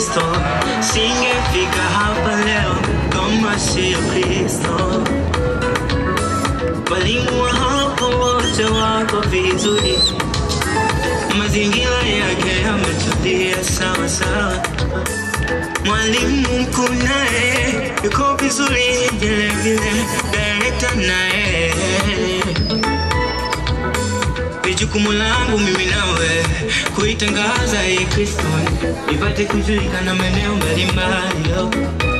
Kristo, singefika hapa leo kama sio Kristo. Walimu wa hapo wote wako vizuri, mazingira yake yametulia sawa sawa. Mwalimu mkuu naye yuko vizuri vile vile, direkta naye ni jukumu langu mimi nawe kuitangaza hii Kristo ipate kujulikana maeneo mbalimbali oh.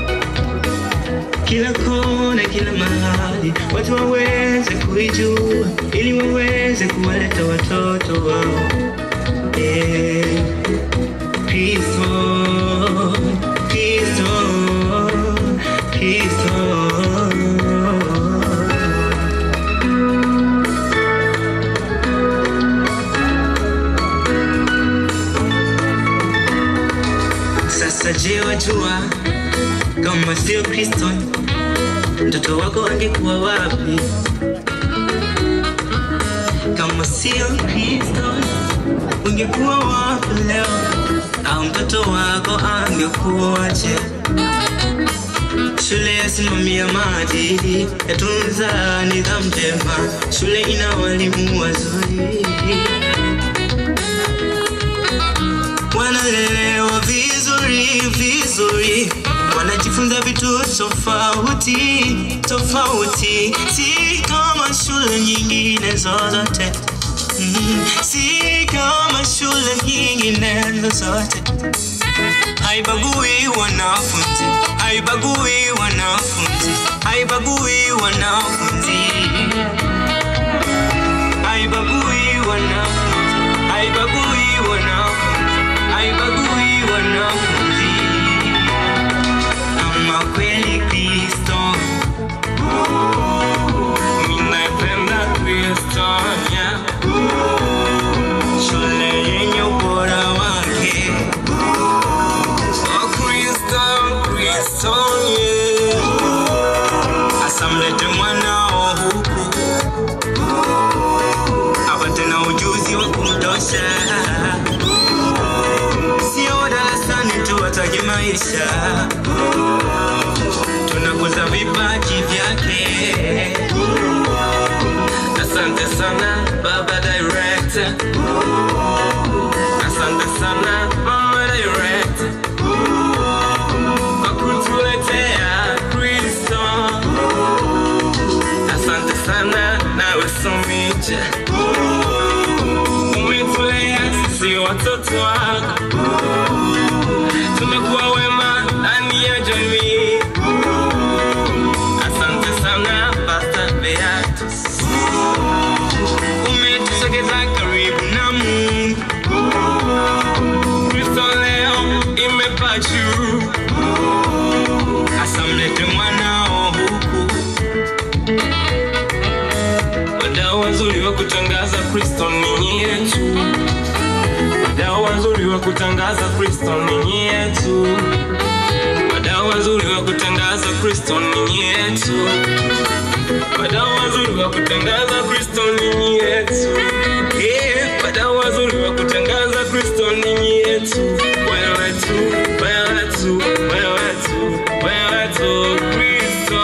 kila kona, kila mahali, watu waweze kuijua ili waweze kuwaleta watoto wao eh. Kristo, Kristo, Kristo. Sasa je, wajua kama sio Kristo mtoto wako angekuwa wapi? Kama sio Kristo ungekuwa wapi leo? Au mtoto wako angekuwaje? Shule yasimamia maadili, yatunza nidhamu njema, shule ina walimu wazuri wanalelewa vizuri vizuri, wanajifunza vitu tofauti tofauti, si kama shule nyingine zozote mm, si kama shule nyingine zozote. Haibagui wanafunzi, haibagui wanafunzi, haibagui wanafunzi, haibagui wanafunzi, haibagui wanafunzi, haibagui wanafunzi. Ama kweli Kristo, ninapenda Kristo, yeah. shule yenye ubora wake Oh, Kristo, Kristo, yeah. Asamlete mwanao huku apate na ujuzi wa kumtosha, sio darasani tu, atage maisha. Tunakuza vipaji vyake. Asante sana baba director, asante sana mama director kwa kutuletea Kristo. Asante sana nawe Somija, umetulea sisi watoto wako, tumekuwa wema ndani ya jamii. Asante sana Pastor Beatus, umetusogeza karibu na Mungu. Kristo leo imepaa juu, asamlete mwanao huku wadau wazuri wa kutangaza Kristo ni yetu, wadau wazuri wa kutangaza Kristo ni yetu, wadau wazuri wa kutangaza Kristo ni yetu, wadau wazuri wa kutangaza Kristo ni yetu, yeah, wadau wazuri wa kutangaza Kristo ni yetu, wewe tu, wewe tu, wewe tu, wewe tu, Kristo.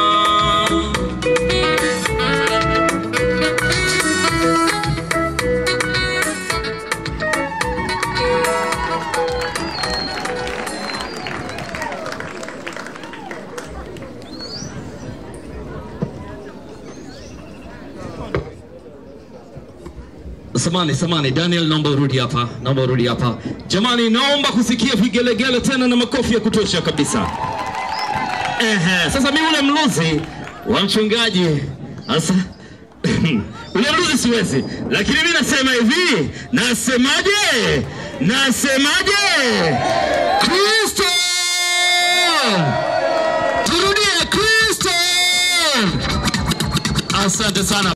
Samani, samani, Daniel, naomba urudi hapa, naomba urudi hapa. Jamani, naomba kusikia vigelegele tena na makofi ya kutosha kabisa. Ehe, sasa mimi ule mluzi wa mchungaji sasa ule mluzi siwezi, lakini mimi nasema hivi, nasemaje? Nasemaje? Kristo, turudie Kristo. Asante sana.